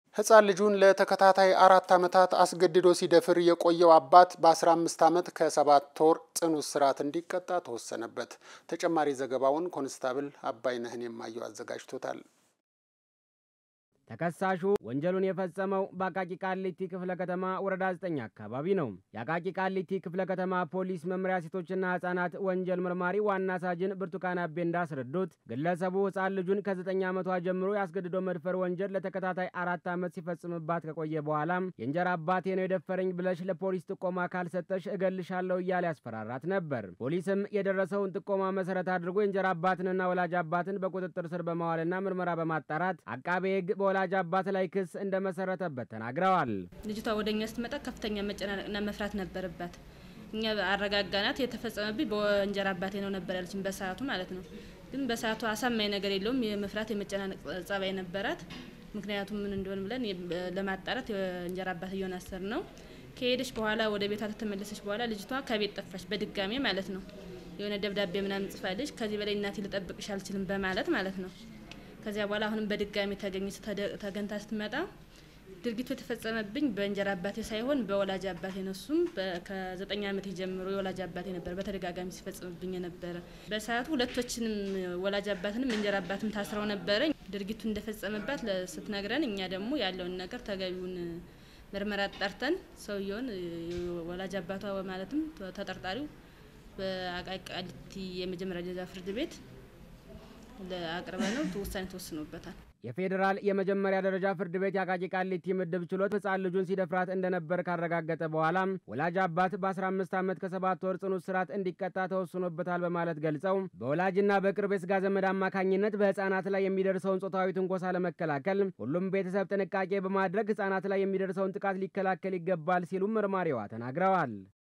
ሕፃን ልጁን ለተከታታይ አራት ዓመታት አስገድዶ ሲደፍር የቆየው አባት በ15 ዓመት ከሰባት ወር ጽኑ እስራት እንዲቀጣ ተወሰነበት። ተጨማሪ ዘገባውን ኮንስታብል አባይነህን የማየው አዘጋጅቶታል። ተከሳሹ ወንጀሉን የፈጸመው በአቃቂ ቃሊቲ ክፍለ ከተማ ወረዳ 9 አካባቢ ነው። የአቃቂ ቃሊቲ ክፍለ ከተማ ፖሊስ መምሪያ ሴቶችና ህጻናት ወንጀል መርማሪ ዋና ሳጅን ብርቱካን አቤ እንዳስረዱት ግለሰቡ ህጻን ልጁን ከ9 ዓመቷ ጀምሮ ያስገድዶ መድፈር ወንጀል ለተከታታይ አራት ዓመት ሲፈጽምባት ከቆየ በኋላም የእንጀራ አባቴ ነው የደፈረኝ ብለሽ ለፖሊስ ጥቆማ ካልሰጠሽ እገልሻለሁ እያለ ያስፈራራት ነበር። ፖሊስም የደረሰውን ጥቆማ መሰረት አድርጎ የእንጀራ አባትንና ወላጅ አባትን በቁጥጥር ስር በማዋልና ምርመራ በማጣራት አቃቤ ህግ በወላ ወላጅ አባት ላይ ክስ እንደመሰረተበት ተናግረዋል። ልጅቷ ወደ እኛ ስትመጣ ከፍተኛ መጨናነቅና መፍራት ነበረባት። እኛ አረጋጋናት። የተፈጸመብኝ በእንጀራ አባቴ ነው ነበር ያለችን በሰዓቱ ማለት ነው። ግን በሰዓቱ አሳማኝ ነገር የለውም። የመፍራት የመጨናነቅ ጸባይ ነበራት። ምክንያቱም ምን እንደሆን ብለን ለማጣራት የእንጀራ አባትየውን አሰር ነው። ከሄደች በኋላ ወደ ቤቷ ከተመለሰች በኋላ ልጅቷ ከቤት ጠፋች በድጋሜ ማለት ነው። የሆነ ደብዳቤ ምናምን ጽፋለች። ከዚህ በላይ እናቴ ልጠብቅሽ አልችልም በማለት ማለት ነው። ከዚያ በኋላ አሁንም በድጋሚ ተገኘች። ተገንታ ስትመጣ ድርጊቱ የተፈጸመብኝ በእንጀራ አባቴ ሳይሆን በወላጅ አባቴ ነው። እሱም ከዘጠኝ ዓመት ጀምሮ የወላጅ አባቴ ነበር በተደጋጋሚ ሲፈጽምብኝ የነበረ። በሰዓቱ ሁለቶችንም ወላጅ አባትንም እንጀራ አባትም ታስረው ነበረ። ድርጊቱ እንደፈጸመባት ስትነግረን እኛ ደግሞ ያለውን ነገር ተገቢውን ምርመራ ጠርተን ሰውየውን ወላጅ አባቷ ማለትም ተጠርጣሪው በአቃቂ ቃሊቲ የመጀመሪያ ደረጃ ፍርድ ቤት አቅርበ ነው ውሳኔ ተወስኖበታል። የፌዴራል የመጀመሪያ ደረጃ ፍርድ ቤት የአቃቂ ቃሊቲ ምድብ ችሎት ህጻን ልጁን ሲደፍራት እንደነበር ካረጋገጠ በኋላ ወላጅ አባት በ15 ዓመት ከሰባት ወር ጽኑ እስራት እንዲቀጣ ተወስኖበታል በማለት ገልጸው በወላጅና በቅርብ የስጋ ዘመድ አማካኝነት በህፃናት ላይ የሚደርሰውን ጾታዊ ትንኮሳ ለመከላከል ሁሉም ቤተሰብ ጥንቃቄ በማድረግ ህጻናት ላይ የሚደርሰውን ጥቃት ሊከላከል ይገባል ሲሉም መርማሪዋ ተናግረዋል።